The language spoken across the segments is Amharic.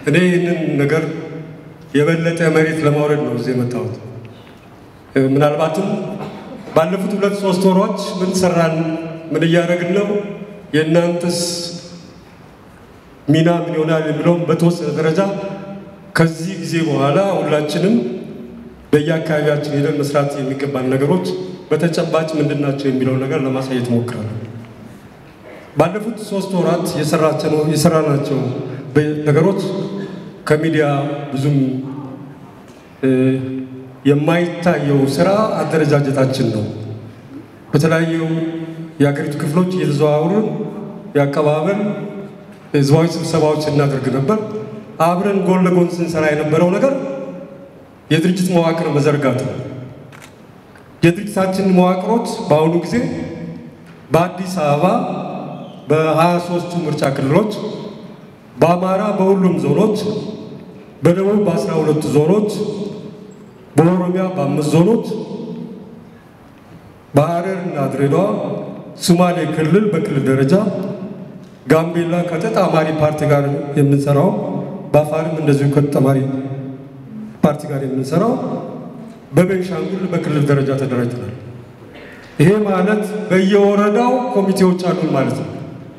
እኔ ይህንን ነገር የበለጠ መሬት ለማውረድ ነው እዚህ የመጣሁት። ምናልባትም ባለፉት ሁለት ሶስት ወሮች ምን ሰራን፣ ምን እያደረግን ነው፣ የእናንተስ ሚና ምን ይሆናል የሚለውም በተወሰነ ደረጃ ከዚህ ጊዜ በኋላ ሁላችንም በየአካባቢያችን ሄደን መስራት የሚገባን ነገሮች በተጨባጭ ምንድን ናቸው የሚለው ነገር ለማሳየት እሞክራለሁ። ባለፉት ሶስት ወራት የሰራናቸው ነገሮች ከሚዲያ ብዙም የማይታየው ስራ አደረጃጀታችን ነው። በተለያዩ የአገሪቱ ክፍሎች እየተዘዋወርን የአቀባበል ህዝባዊ ስብሰባዎች እናደርግ ነበር። አብረን ጎን ለጎን ስንሰራ የነበረው ነገር የድርጅት መዋቅር መዘርጋት ነው። የድርጅታችን መዋቅሮች በአሁኑ ጊዜ በአዲስ አበባ በሀያ ሶስቱ ምርጫ ክልሎች፣ በአማራ በሁሉም ዞኖች፣ በደቡብ በአስራ ሁለቱ ዞኖች፣ በኦሮሚያ በአምስት ዞኖች፣ በሐረር እና ድሬዳዋ፣ ሶማሌ ክልል በክልል ደረጃ፣ ጋምቤላ ከተጣማሪ ፓርቲ ጋር የምንሰራው፣ በአፋርም እንደዚሁ ከተጣማሪ ፓርቲ ጋር የምንሰራው፣ በቤንሻንጉል በክልል ደረጃ ተደራጅተናል። ይሄ ማለት በየወረዳው ኮሚቴዎች አሉን ማለት ነው።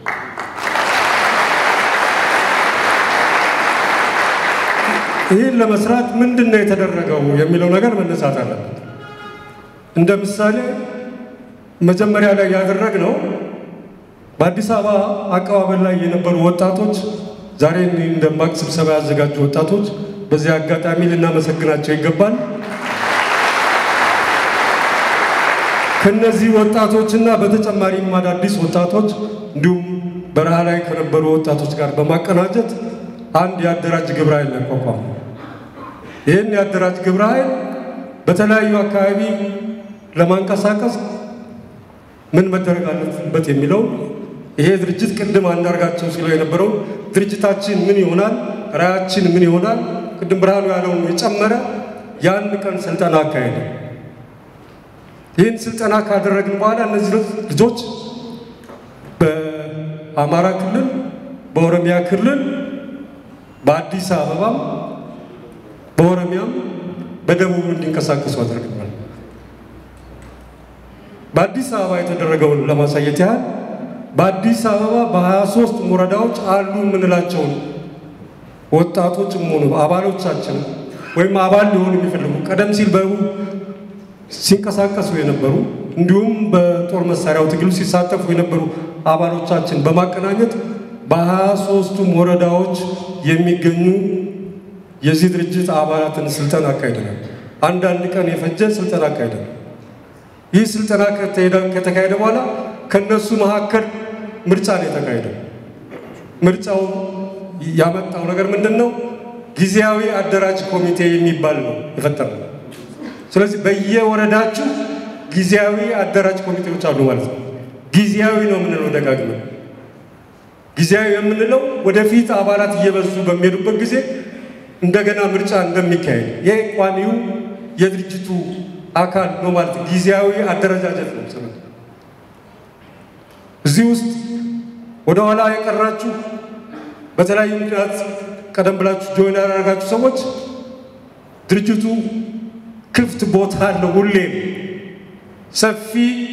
ይህን ለመስራት ምንድን ነው የተደረገው የሚለው ነገር መነሳት አለበት። እንደ ምሳሌ መጀመሪያ ላይ ያደረግነው በአዲስ አበባ አቀባበል ላይ የነበሩ ወጣቶች ዛሬ እንደማቅ ስብሰባ ያዘጋጁ ወጣቶች በዚህ አጋጣሚ ልናመሰግናቸው ይገባል። ከነዚህ ወጣቶችና በተጨማሪም አዳዲስ ወጣቶች እንዲሁም በረሃ ላይ ከነበሩ ወጣቶች ጋር በማቀናጀት አንድ የአደራጅ ግብረ ኃይል ያቋቋሙ። ይህን የአደራጅ ግብረ ኃይል በተለያዩ አካባቢ ለማንቀሳቀስ ምን መደረግ አለበት የሚለው ይሄ ድርጅት ቅድም አንዳርጋቸው ሲለው የነበረው ድርጅታችን ምን ይሆናል፣ ራያችን ምን ይሆናል፣ ቅድም ብርሃኑ ያለውን የጨመረ የአንድ ቀን ስልጠና አካሄደ። ይህን ስልጠና ካደረግን በኋላ እነዚህ ልጆች በአማራ ክልል፣ በኦሮሚያ ክልል፣ በአዲስ አበባም፣ በኦሮሚያም በደቡብ እንዲንቀሳቀሱ አድርገናል። በአዲስ አበባ የተደረገውን ለማሳየት ያህል በአዲስ አበባ በሀያ ሶስት ወረዳዎች አሉ የምንላቸውን ወጣቶችም ሆኑ አባሎቻችን ወይም አባል ሊሆኑ የሚፈልጉ ቀደም ሲል በቡ ሲንቀሳቀሱ የነበሩ እንዲሁም በጦር መሳሪያው ትግሉ ሲሳተፉ የነበሩ አባሎቻችን በማቀናኘት በሀያ ሶስቱም ወረዳዎች የሚገኙ የዚህ ድርጅት አባላትን ስልጠና አካሂደናል። አንዳንድ ቀን የፈጀ ስልጠና አካሂደናል። ይህ ስልጠና ከተካሄደ በኋላ ከነሱ መካከል ምርጫ ነው የተካሄደው። ምርጫው ያመጣው ነገር ምንድን ነው? ጊዜያዊ አደራጅ ኮሚቴ የሚባል ነው የፈጠረው። ስለዚህ በየወረዳችሁ ጊዜያዊ አደራጅ ኮሚቴዎች አሉ ማለት ነው። ጊዜያዊ ነው የምንለው ደጋግመን። ጊዜያዊ የምንለው ወደፊት አባላት እየበዙ በሚሄዱበት ጊዜ እንደገና ምርጫ እንደሚካሄድ ይሄ ቋሚው የድርጅቱ አካል ነው ማለት ነው። ጊዜያዊ አደረጃጀት ነው። ስለ እዚህ ውስጥ ወደ ኋላ የቀራችሁ በተለያዩ ምክንያት ቀደም ብላችሁ ጆይን ያደረጋችሁ ሰዎች ድርጅቱ ክፍት ቦታ አለው። ሁሌም ሰፊ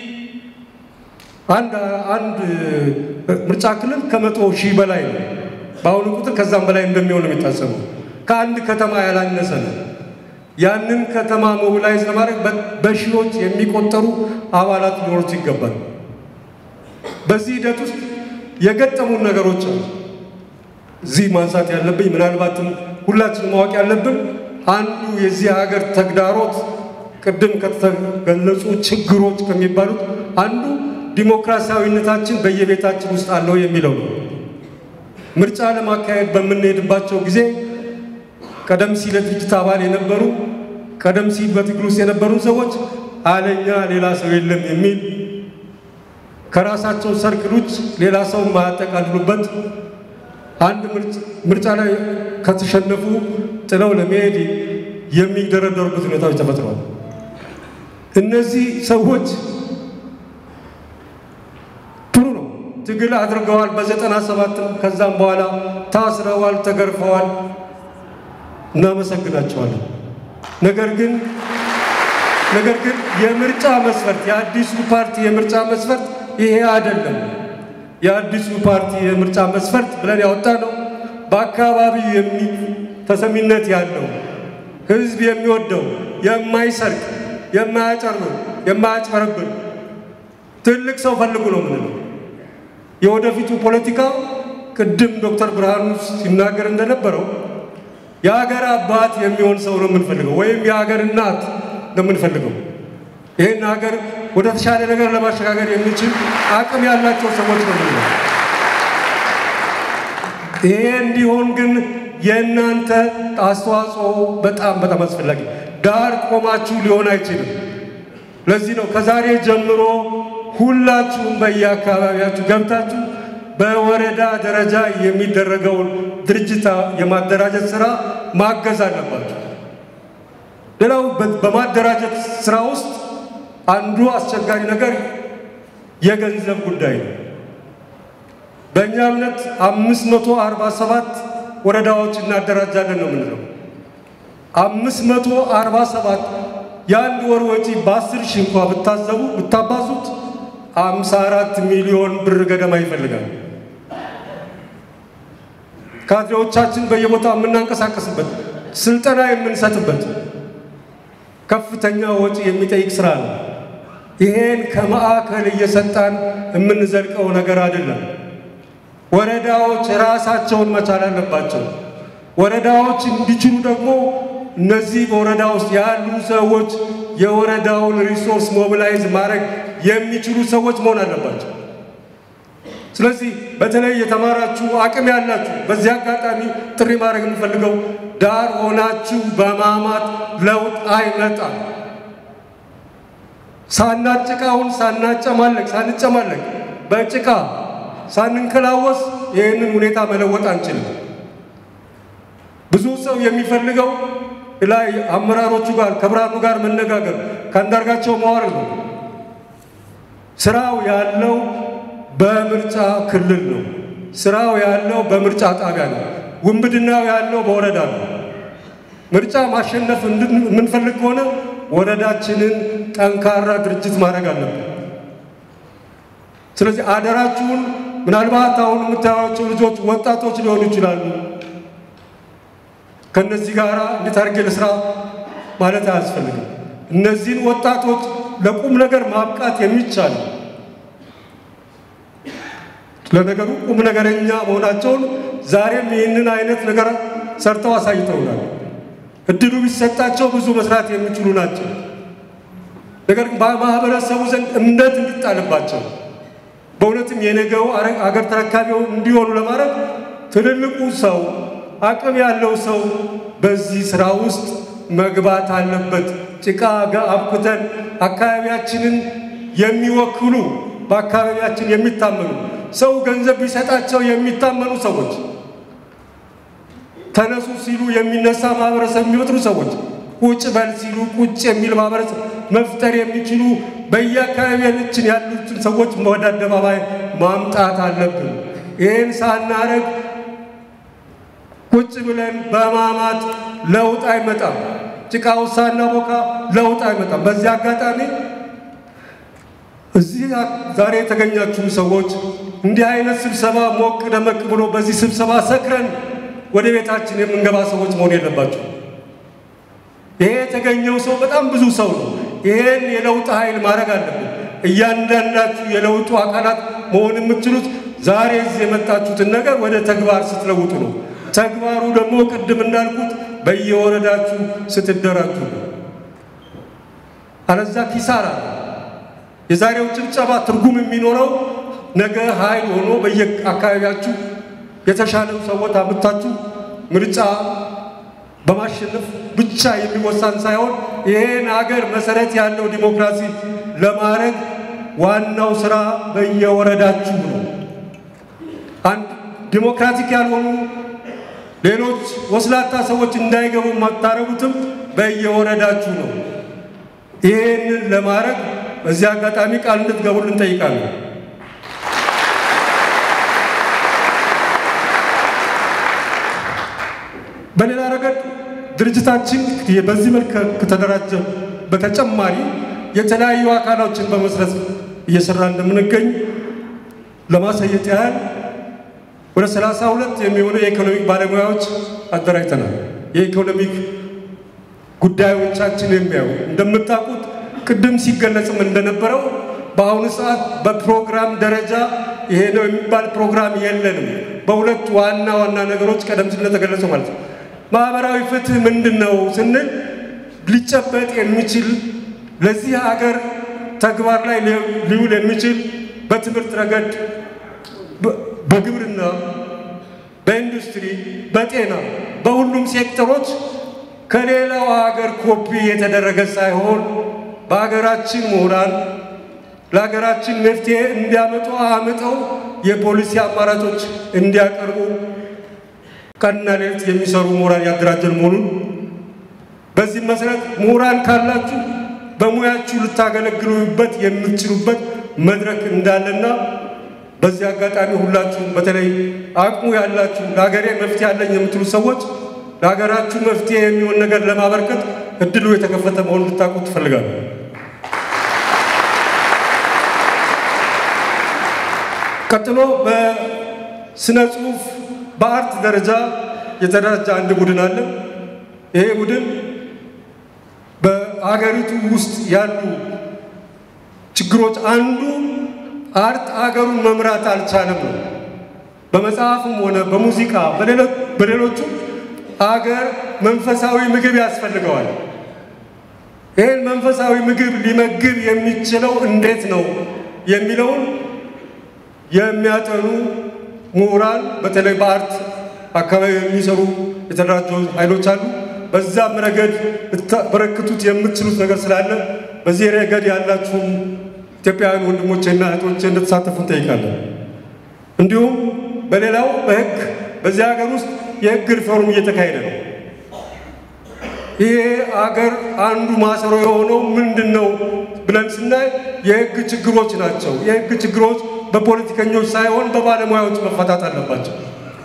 አንድ አንድ ምርጫ ክልል ከመቶ ሺህ በላይ ነው። በአሁኑ ቁጥር ከዛም በላይ እንደሚሆን የሚታሰበው ከአንድ ከተማ ያላነሰ ነው። ያንን ከተማ ሞቢላይዝ ለማድረግ በሺዎች የሚቆጠሩ አባላት ሊኖሩት ይገባል። በዚህ ሂደት ውስጥ የገጠሙን ነገሮች አሉ። እዚህ ማንሳት ያለብኝ ምናልባትም ሁላችን ማወቅ ያለብን አንዱ የዚህ ሀገር ተግዳሮት ቅድም ከተገለጹ ችግሮች ከሚባሉት አንዱ ዲሞክራሲያዊነታችን በየቤታችን ውስጥ አለው የሚለው ነው። ምርጫ ለማካሄድ በምንሄድባቸው ጊዜ ቀደም ሲል የድርጅት አባል የነበሩ ቀደም ሲል በትግል ውስጥ የነበሩ ሰዎች አለኛ ሌላ ሰው የለም የሚል ከራሳቸው ሰርክል ውጭ ሌላ ሰው ማያጠቃልሉበት አንድ ምርጫ ላይ ከተሸነፉ ጥለው ለመሄድ የሚደረደሩበት ሁኔታዎች ተፈጥረዋል። እነዚህ ሰዎች ጥሩ ነው፣ ትግል አድርገዋል። በዘጠና ሰባትም ከዛም በኋላ ታስረዋል፣ ተገርፈዋል። እናመሰግናቸዋለን። ነገር ግን ነገር ግን የምርጫ መስፈርት የአዲሱ ፓርቲ የምርጫ መስፈርት ይሄ አይደለም። የአዲሱ ፓርቲ የምርጫ መስፈርት ብለን ያወጣ ነው በአካባቢ የሚ ተሰሚነት ያለው ህዝብ የሚወደው የማይሰርቅ፣ የማያጨርብር፣ የማያጭበረብር ትልቅ ሰው ፈልጉ ነው ምንለው። የወደፊቱ ፖለቲካ ቅድም ዶክተር ብርሃኑ ሲናገር እንደነበረው የሀገር አባት የሚሆን ሰው ነው የምንፈልገው፣ ወይም የሀገር እናት ነው የምንፈልገው። ይህን ሀገር ወደ ተሻለ ነገር ለማሸጋገር የሚችል አቅም ያላቸው ሰዎች ነው የምንለው። ይሄ እንዲሆን ግን የእናንተ አስተዋጽኦ በጣም በጣም አስፈላጊ። ዳር ቆማችሁ ሊሆን አይችልም። ለዚህ ነው ከዛሬ ጀምሮ ሁላችሁም በየአካባቢያችሁ ገብታችሁ በወረዳ ደረጃ የሚደረገውን ድርጅት የማደራጀት ስራ ማገዝ አለባችሁ። ሌላው በማደራጀት ስራ ውስጥ አንዱ አስቸጋሪ ነገር የገንዘብ ጉዳይ ነው። በእኛ እምነት አምስት መቶ አርባ ሰባት ወረዳዎች እናደራጃለን ነው የምንለው። አምስት መቶ አርባ ሰባት የአንድ ወር ወጪ በአስር ሺህ እንኳ ብታዘቡ ብታባዙት አምሳ አራት ሚሊዮን ብር ገደማ ይፈልጋል። ካድሬዎቻችን በየቦታው የምናንቀሳቀስበት ስልጠና የምንሰጥበት ከፍተኛ ወጪ የሚጠይቅ ስራ ነው። ይሄን ከማዕከል እየሰጣን የምንዘልቀው ነገር አይደለም። ወረዳዎች ራሳቸውን መቻል አለባቸው። ወረዳዎች እንዲችሉ ደግሞ እነዚህ በወረዳ ውስጥ ያሉ ሰዎች የወረዳውን ሪሶርስ ሞቢላይዝ ማድረግ የሚችሉ ሰዎች መሆን አለባቸው። ስለዚህ በተለይ የተማራችሁ አቅም ያላችሁ በዚህ አጋጣሚ ጥሪ ማድረግ የምፈልገው ዳር ሆናችሁ በማማት ለውጥ አይመጣም። ሳናጭቃውን ሳናጨማለቅ ሳንጨማለቅ በጭቃ ሳንንከላወስ ይህንን ሁኔታ መለወጥ አንችልም። ብዙ ሰው የሚፈልገው ላይ አመራሮቹ ጋር ከብርሃኑ ጋር መነጋገር ከአንዳርጋቸው ማዋረድ ነው። ስራው ያለው በምርጫ ክልል ነው። ስራው ያለው በምርጫ ጣቢያ ነው። ውንብድናው ያለው በወረዳ ነው። ምርጫ ማሸነፍ የምንፈልግ ከሆነ ወረዳችንን ጠንካራ ድርጅት ማድረግ አለብን። ስለዚህ አደራችሁን ምናልባት አሁን የምታዩቸው ልጆች ወጣቶች ሊሆኑ ይችላሉ። ከእነዚህ ጋር እንዴት አድርጌ ልስራ ማለት አያስፈልግም። እነዚህን ወጣቶች ለቁም ነገር ማብቃት የሚቻል ለነገሩ ቁም ነገረኛ መሆናቸውን ዛሬም ይህንን አይነት ነገር ሰርተው አሳይተውናል። እድሉ ቢሰጣቸው ብዙ መስራት የሚችሉ ናቸው። ነገር ግን በማህበረሰቡ ዘንድ እምነት እንዲጣልባቸው በእውነትም የነገው አገር ተረካቢው እንዲሆኑ ለማድረግ ትልልቁ ሰው አቅም ያለው ሰው በዚህ ስራ ውስጥ መግባት አለበት። ጭቃ አብኩተን አካባቢያችንን የሚወክሉ በአካባቢያችን የሚታመኑ ሰው ገንዘብ ቢሰጣቸው የሚታመኑ ሰዎች ተነሱ ሲሉ የሚነሳ ማህበረሰብ የሚፈጥሩ ሰዎች ቁጭ በል ሲሉ ቁጭ የሚል ማህበረሰብ መፍጠር የሚችሉ በየአካባቢያችን ያሉትን ሰዎች ወደ አደባባይ ማምጣት አለብን። ይህን ሳናረግ ቁጭ ብለን በማማት ለውጥ አይመጣም። ጭቃው ሳናቦካ ለውጥ አይመጣም። በዚህ አጋጣሚ እዚህ ዛሬ የተገኛችሁ ሰዎች እንዲህ አይነት ስብሰባ ሞቅ ደመቅ ብሎ በዚህ ስብሰባ ሰክረን ወደ ቤታችን የምንገባ ሰዎች መሆን የለባቸው። ይሄ የተገኘው ሰው በጣም ብዙ ሰው ነው። ይሄን የለውጥ ኃይል ማድረግ አለብን። እያንዳንዳችሁ የለውጡ አካላት መሆን የምትችሉት ዛሬ እዚህ የመጣችሁትን ነገር ወደ ተግባር ስትለውጡ ነው። ተግባሩ ደግሞ ቅድም እንዳልኩት በየወረዳችሁ ስትደራጁ ነው። አለዛ ኪሳራ ነው። የዛሬው ጭብጨባ ትርጉም የሚኖረው ነገ ኃይል ሆኖ በየአካባቢያችሁ የተሻለ ሰዎች አምጥታችሁ ምርጫ በማሸነፍ ብቻ የሚወሳን ሳይሆን ይሄን ሀገር መሰረት ያለው ዲሞክራሲ ለማድረግ ዋናው ስራ በየወረዳችሁ ነው። አንድ ዲሞክራቲክ ያልሆኑ ሌሎች ወስላታ ሰዎች እንዳይገቡ የማታረጉትም በየወረዳችሁ ነው። ይሄንን ለማድረግ በዚህ አጋጣሚ ቃል እንድትገቡልን እንጠይቃለን። በሌላ ረገድ ድርጅታችን በዚህ መልክ ከተደራጀ በተጨማሪ የተለያዩ አካሎችን በመስረት እየሰራ እንደምንገኝ ለማሳየት ያህል ወደ ሰላሳ ሁለት የሚሆኑ የኢኮኖሚክ ባለሙያዎች አደራጅተናል። የኢኮኖሚክ ጉዳዮቻችን የሚያዩ እንደምታውቁት ቅድም ሲገለጽም እንደነበረው በአሁኑ ሰዓት በፕሮግራም ደረጃ ይሄ ነው የሚባል ፕሮግራም የለንም። በሁለት ዋና ዋና ነገሮች ቀደም ሲል እንደተገለጸው ማለት ነው። ማህበራዊ ፍትህ ምንድን ነው ስንል ሊጨበጥ የሚችል ለዚህ ሀገር ተግባር ላይ ሊውል የሚችል በትምህርት ረገድ፣ በግብርና፣ በኢንዱስትሪ፣ በጤና፣ በሁሉም ሴክተሮች ከሌላው ሀገር ኮፒ የተደረገ ሳይሆን በሀገራችን ምሁራን ለሀገራችን መፍትሄ እንዲያመጡ አምጠው የፖሊሲ አማራጮች እንዲያቀርቡ ቀንና ሌሊት የሚሰሩ ምሁራን ያደራጀን መሆኑን በዚህ መሰረት ምሁራን ካላችሁ በሙያችሁ ልታገለግሉበት የምትችሉበት መድረክ እንዳለና በዚህ አጋጣሚ ሁላችሁም በተለይ አቅሙ ያላችሁ ለሀገሬ መፍትሄ አለኝ የምትሉ ሰዎች ለሀገራችሁ መፍትሄ የሚሆን ነገር ለማበርከት እድሉ የተከፈተ መሆኑን ልታውቁ ትፈልጋለሁ። ቀጥሎ በስነ ጽሁፍ በአርት ደረጃ የተደራጀ አንድ ቡድን አለ። ይሄ ቡድን በአገሪቱ ውስጥ ያሉ ችግሮች አንዱ አርት አገሩን መምራት አልቻለም ነው። በመጽሐፍም ሆነ በሙዚቃ በሌሎቹ አገር መንፈሳዊ ምግብ ያስፈልገዋል። ይህን መንፈሳዊ ምግብ ሊመግብ የሚችለው እንዴት ነው የሚለውን የሚያጠኑ ምሁራን በተለይ በአርት አካባቢ የሚሰሩ የተደራጁ ኃይሎች አሉ። በዛም ረገድ ልታበረክቱት የምትችሉት ነገር ስላለ በዚህ ረገድ ያላችሁም ኢትዮጵያውያን ወንድሞቼና እህቶቼ እንድትሳተፉ እንጠይቃለን። እንዲሁም በሌላው በሕግ በዚህ ሀገር ውስጥ የሕግ ሪፎርም እየተካሄደ ነው። ይሄ አገር አንዱ ማሰሮ የሆነው ምንድን ነው ብለን ስናይ የሕግ ችግሮች ናቸው። የሕግ ችግሮች በፖለቲከኞች ሳይሆን በባለሙያዎች መፈታት አለባቸው።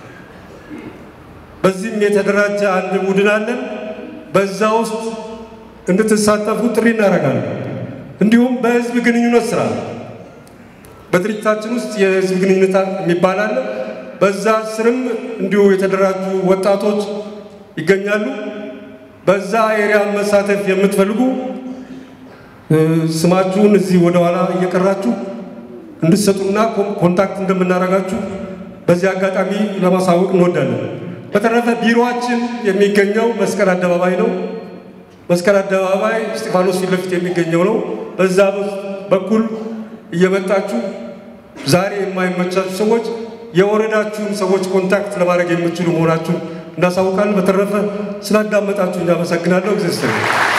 በዚህም የተደራጀ አንድ ቡድን አለን። በዛ ውስጥ እንድትሳተፉ ጥሪ እናደርጋለን። እንዲሁም በህዝብ ግንኙነት ስራ በድርጅታችን ውስጥ የህዝብ ግንኙነት የሚባል አለ። በዛ ስርም እንዲሁ የተደራጁ ወጣቶች ይገኛሉ። በዛ ኤሪያ መሳተፍ የምትፈልጉ ስማችሁን እዚህ ወደኋላ እየቀራችሁ እንድትሰጡና ኮንታክት እንደምናደርጋችሁ በዚህ አጋጣሚ ለማሳወቅ እንወዳለን። በተረፈ ቢሮአችን የሚገኘው መስቀል አደባባይ ነው። መስቀል አደባባይ እስጢፋኖስ ፊት ለፊት የሚገኘው ነው። በዛ በኩል እየመጣችሁ ዛሬ የማይመቻችሁ ሰዎች የወረዳችሁን ሰዎች ኮንታክት ለማድረግ የምትችሉ መሆናችሁ እናሳውቃለን። በተረፈ ስላዳመጣችሁ እናመሰግናለሁ። እግዚአብሔር